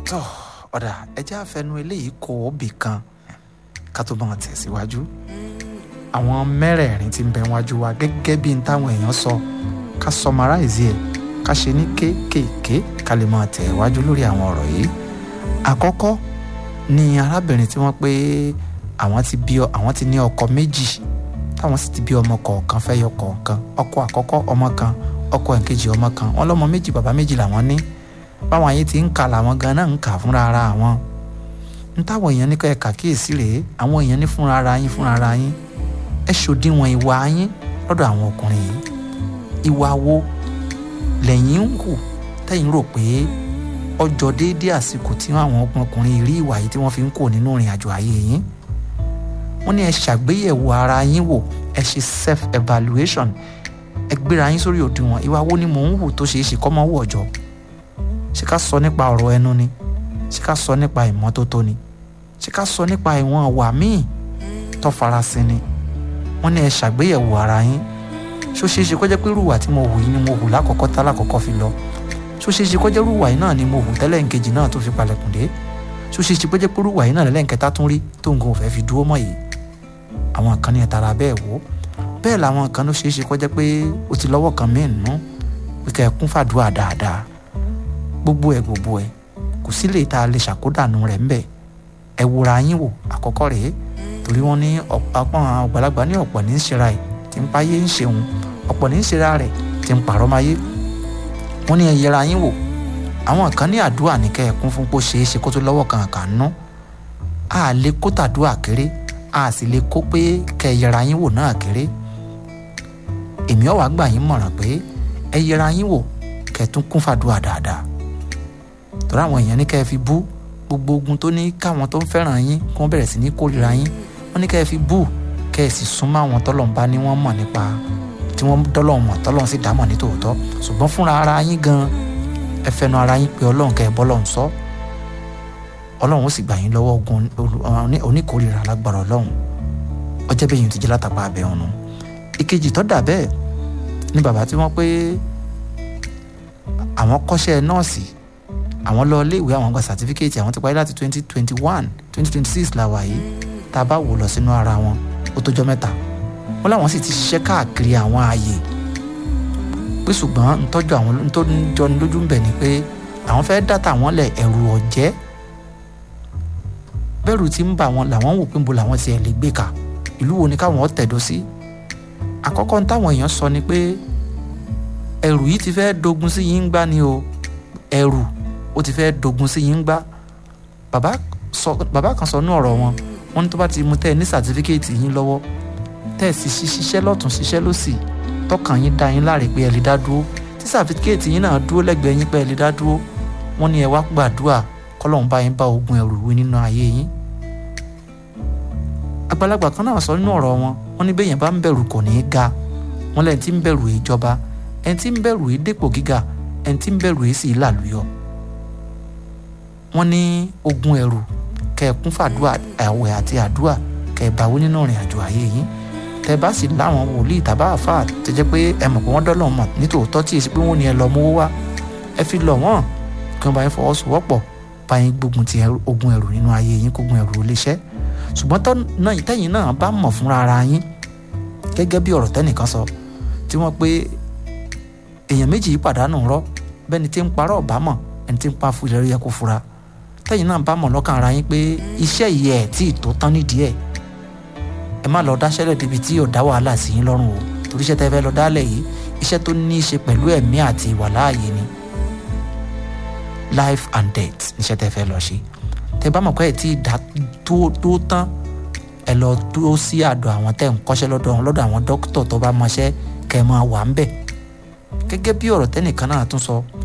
tó ọ̀dà ẹjẹ́ àfẹnu eléyìí kò óbì kan ká tó máa tẹ̀síwájú àwọn mẹ́rẹ̀ẹ̀rin tí ń bẹ wájú wa gẹ́gẹ́ bí n táwọn èèyàn sọ ká summarize ẹ̀ ká ṣe ní kéékèèké ká lè máa tẹ̀ wájú lórí àwọn ọ̀rọ̀ yìí àkọ́kọ́ ni arábìnrin tí wọ́n pé àwọn ti bí àwọn ti ní ọkọ méjì táwọn sì ti bí ọmọ kọ̀ọ̀kan fẹ́ yọ kọ̀ọ̀kan ọkọ àkọ́kọ́ ọmọ kan ọkọ ẹ̀kejì ọmọ kan wọn lọ́mọ méjì bàbá méjì làwọn ní báwọn ayé ti ń kà làwọn gan náà ń kà fúnra ara àwọn ń táwọn èèyàn ní kọ́ ẹ̀ka kíyèsí rèé àwọn èèyàn ní fúnra ara yín fúnra ara yín ẹ ṣòdiwọ̀n ìwà yín lọ́dọ̀ àwọn ọkùnrin yìí ìwà wo lẹ́yìn ń hù tẹ́yìn rò pé ọjọ́ déédéé àsìkò tí àwọn ọkùnrin rí ìwà yìí tí wọ́n fi ń kó nínú ìrìn àjò ayé yín wọ́n ní ẹ ṣàgbéyẹ̀wò ara yín wò ẹ ṣe self evaluation ẹ gbéra yín sórí òdiwọ̀n ìwà wo ni mò ń hù tó ṣeé ṣe kọ́ mọ́ wù ọ̀jọ́ ṣé ká sọ nípa ọ̀rọ̀ ẹnu ni ṣé ká sọ nípa ìmọ́tótó ni ṣé ká sọ nípa ìwọ̀n wà míì tó farasin ni wọ́n ní ẹ ṣàgbéyẹ̀wò ara yín ṣó ṣeé ṣe kó jẹ́ pé rúwà tí mo hù yìí ni mo hù lákọ̀ọ́kọ́ tá lákọ̀ọ́kọ́ fi lọ ṣó ṣeé ṣe kó jẹ́ rúwà yìí náà ni mo hù tẹ́lẹ̀ nkejì náà tó fi palẹ̀kùn dé ṣó ṣeé ṣe kó jẹ́ pé rúwà yìí náà lẹ́lẹ́nkẹta tún rí tó nǹkan ò fẹ́ fi dúró mọ́ yìí àwọn kan ní ẹ tara bẹ́ẹ̀ wò bẹ́ẹ̀ làwọn kan ló ṣeé ṣe kó jẹ́ pé o ti lọ́wọ́ kan míì nù pé kẹ́ ẹ kún fàdúrà dáadáa gbogbo ẹ gbogbo ẹ kò sí lè ta lè ṣàkódànù rẹ̀ ńbẹ̀ ẹ wòra yín wò àkọ́kọ́ rèé torí wọ́n ní ọ̀pọ̀ àgbàlagbà ní ọ̀pọ̀ ní í ṣera ẹ̀ tí ń páyé ń ṣeun ọ̀pọ̀ ní í ṣera rẹ̀ tí ń pàrọ̀ máyé wọ́n ní ẹ yẹra yín wò àwọn kan ní àdúrà ní kẹ́ ẹ kún fún pé ó ṣeé ṣe kó tó lọ́wọ́ kan kà ń ná a lè kó tàdúrà kéré a sì lè kó pé kẹ́ ẹ yẹra yín wò náà kéré èmi ọ̀wá gbà yín mọ̀ràn pé ẹ yẹra yín wò kẹ́ ẹ tún kún fàdúrà dáadáa torí àwọn èèyàn ní kẹ́ ẹ fi bú gbogbo ogun tó ní káwọn tó ń fẹ́ràn yín kí wọ́n bẹ̀rẹ̀ sí ní kórìíra yín wọ́n ní kẹ́ ẹ fi bú kẹ́ ẹ sì súnmọ́ àwọn tọ́lọ̀ ń bá ní wọ́n mọ̀ nípa tí wọ́n dọ́lọ̀ mọ̀ tọ́lọ̀ sì dámọ̀ ní tòótọ́ ṣùgbọ́n fúnra ara yín gan ẹ fẹnu ara yín pé ọlọ́run kẹ́ ẹ bọ́ lọ́run sọ ọlọ́run ó sì gbà yín lọ́wọ́ ogun oníkórìíra lágbára ọlọ́run ọjọ́ bẹ́ẹ̀ yín ti jẹ́ látàpá abẹ́ ọ̀nà ìkejì tó dà bẹ́ẹ̀ ni bàbá tí wọ́n pé àwọn kọ́ṣẹ́ nọ́ọ̀sì àwọn lọ ilé ìwé àwọn gba sàtífíkẹ́ẹ̀tì àwọn ti parí láti twenty twenty one twenty twenty six la wà yìí tá a bá wò lọ sínú ara wọn ó tójọ́ mẹ́ta wọ́n láwọn sì ti ṣiṣẹ́ káàkiri àwọn ààyè pé ṣùgbọ́n ntọ́jú àwọn tó ń jọni lójú ń bẹ̀ ni pé àwọn fẹ́ dátà wọn lẹ̀ ẹ̀rù ọ̀jẹ́ bẹ́ẹ̀rù ti ń bà wọn làwọn wò pé ń bo làwọn ti ẹ̀ lè gbé ka ìlú wo ni káwọn tẹ̀dó sí àkọ́kọ́ ní táwọn èèyàn sọ ni pé ẹ̀rù yìí ti fẹ́ dogun sí yín gbá ni o ẹ̀rù ó ti fẹ́ dogun sí yín gbá bàbá sọ bàbá kan sọ ní ọ̀rọ̀ wọn wọn ní tó bá ti mú tẹ́ ẹ ní sàtífíkẹ́ẹ̀tì yín lọ́wọ́ tẹ́ ẹ sì ṣiṣẹ́ lọ́tún ṣiṣẹ́ lọ́sì tọkàn yín dá yín láre pé ẹ lè dá dúró tí sàtífíkẹ́ẹ̀tì yín náà dúró lẹ́gbẹ̀ẹ́ yín pé ẹ lè dá dúró wọ́n ní ẹ wá gbàdúrà kọ́lọ́hún bá yín bá ogun ẹ̀rù wí nínú ayé yín àgbàlagbà kan náà sọ nínú ọ̀rọ̀ wọn wọ́n ní bẹ́yẹn bá ń bẹ̀rù kò ní í ga wọ́n lẹ́yìn tí ń bẹ̀rù ìjọba ẹni tí ń bẹ̀rù ìdépò gíga ẹni tí ń bẹ̀rù èsì ìlàlúyọ wọ́n ní ogun ẹ̀rù kẹ̀kún fàdúà àwẹ̀ àti àdúà kẹ̀báwó nínú ìrìn àjò ayé yín tẹ bá sì láwọn wòlíì tàbá àfà tó jẹ́ pé ẹ mọ̀ pé wọ́n dọ́lọ̀ mọ̀ nítòótọ́ tí èsì pé wọ́n ní ẹ lọ mówó wá ẹ fi lọ̀ wọ́n kí wọ́n bá yín fọwọ́sowọ́pọ̀ bá yín gbógun ti ogun ẹ̀rù nínú ayé yín kógun ẹ̀rù ó léṣẹ́ ṣùgbọ́n tẹ́yìn náà bá mọ̀ fúnra ara yín gẹ́gẹ́ bí ọ̀rọ̀ tẹ́nìkan sọ tí wọ́n pé èèyàn méjì yìí pàdánù rọ́ bẹ́ni tí ń parọ́ ọ̀bá mọ̀ ẹni tí ń pa fún ìlérí yẹ kó fura tẹ́yìn náà bá mọ̀ lọ́kàn ara yín pé iṣẹ́ yìí ẹ̀ tí ì tó tán nídìí ẹ̀ ẹ má lọ dáṣẹ́lẹ̀ débi tí yóò dá wàhálà sí yín lọ́rùn o torí iṣẹ́ tẹ́ fẹ́ lọ dálẹ̀ yìí iṣẹ́ tó ní í ṣe pẹ̀lú ẹ̀mí àti ìwà láàyè ni life and death níṣẹ́ tẹ́ fẹ́ lọ ṣe tẹ́ bá mọ̀ pé ẹ̀ tí ì dá tó tán ẹ lọ dúró sí àdọ̀ àwọn tẹ́ ń kọ́ṣẹ́ lọ́dọ̀ àwọn lọ́dọ̀ àwọn dókítà tó bá mọṣẹ́ kẹ́ ẹ máa wà ń bẹ̀ gẹ́gẹ́ bí ọ̀rọ̀ tẹ́nìkan náà tún sọ